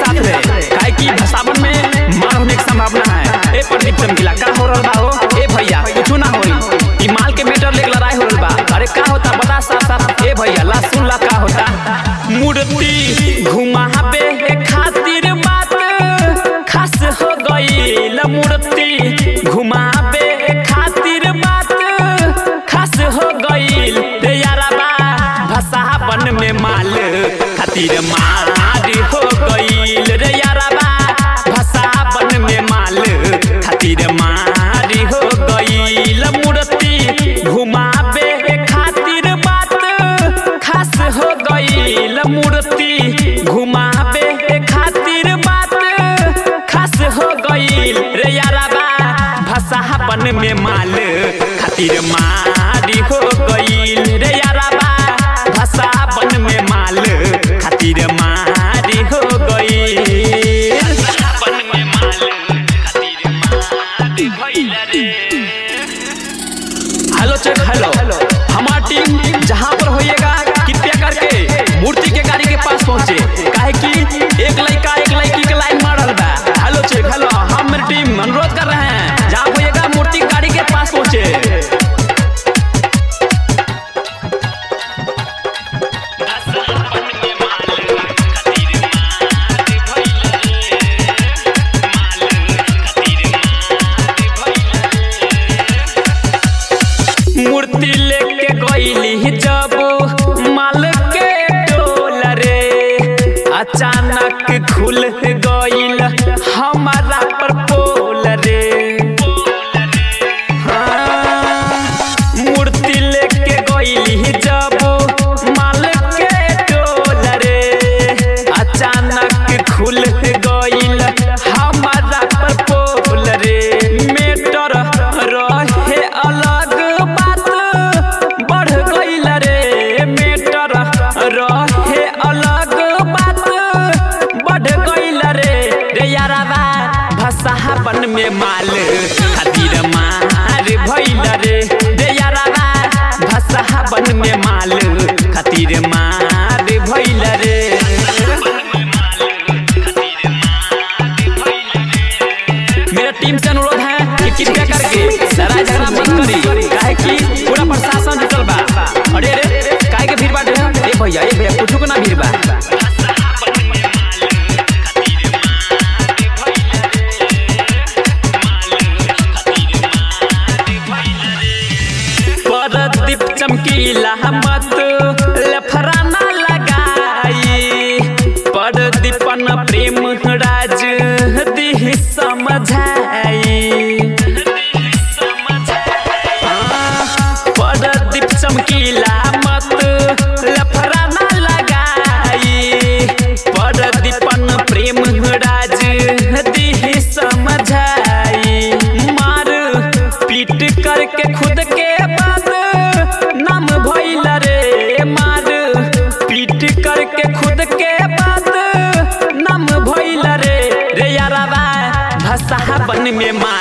साथ रहे काहे कि सावन में मार होने की संभावना है ए प्रदीप चमकीला का हो रहल बा हो ए भैया कुछ ना होई ई माल के मेटर लेके लड़ाई हो रहल बा अरे का होता बता साफ साफ ए भैया ला सुन ला का होता मूर्ति घुमावे खातिर बात खास हो गई मूर्ति घुमावे खातिर बात खास हो गई रे यारबा भसावन में माल खातिर मार हो गई रे यारबा भसावन में माल खातिर मार हो गई मूर्ति घुमावे खातिर बात खास हो गई मूर्ति घुमावे खातिर बात खास हो गई रे यारबा भसावन में माल खातिर मारी हो गई रे यारबा भसावन में माल खातिर मारी हो गई भसावन में माल खातिर मारी भइल रे हेलो चेक हेलो हमारा टीम जहाँ पर होइएगा कृपया करके मूर्ति के गाड़ी के पास पहुँचे काहे कि एक लड़का एक लड़की के लाइन मार रहा बा हेलो चेक हेलो हम मेरी टीम अनुरोध कर रहे हैं जहाँ होइएगा मूर्ति के गाड़ी के पास पहुँचे मूर्ति लेके गईली जब माल के टोल रे अचानक खुल गईल हमारा पर पोल रे हाँ, मूर्ति लेके गईली जब माल के टोल रे अचानक खुल गईल हमारा पर पोल रे मेटर रहे अलग बात बढ़ गईल रे मेटर रहे अलग बात बढ़ गईल रे रे यारबा भसावन में माल खातिर मार भइल रे रे यारबा भसावन में माल खातिर मार भइल रे मेरा टीम से अनुरोध है कि कृपया करके लड़ाई झगड़ा मत करी काहे कि पूरा प्रशासन जुटल बा अरे रे काहे के भीड़ बाटे ए भैया ए भैया कुछ को ना भीड़ बा परदीप चमकीला मत लफराना लगाई परदीपन प्रेम राज दिह समझाई परदीप चमकीला मत लफराना लगाई परदीपन प्रेम राज दिह समझाई मार पीट करके खुद के बाद नाम भइल रे मार पीट करके खुद के बाद नाम भइल रे रे यारबा भसावन में मार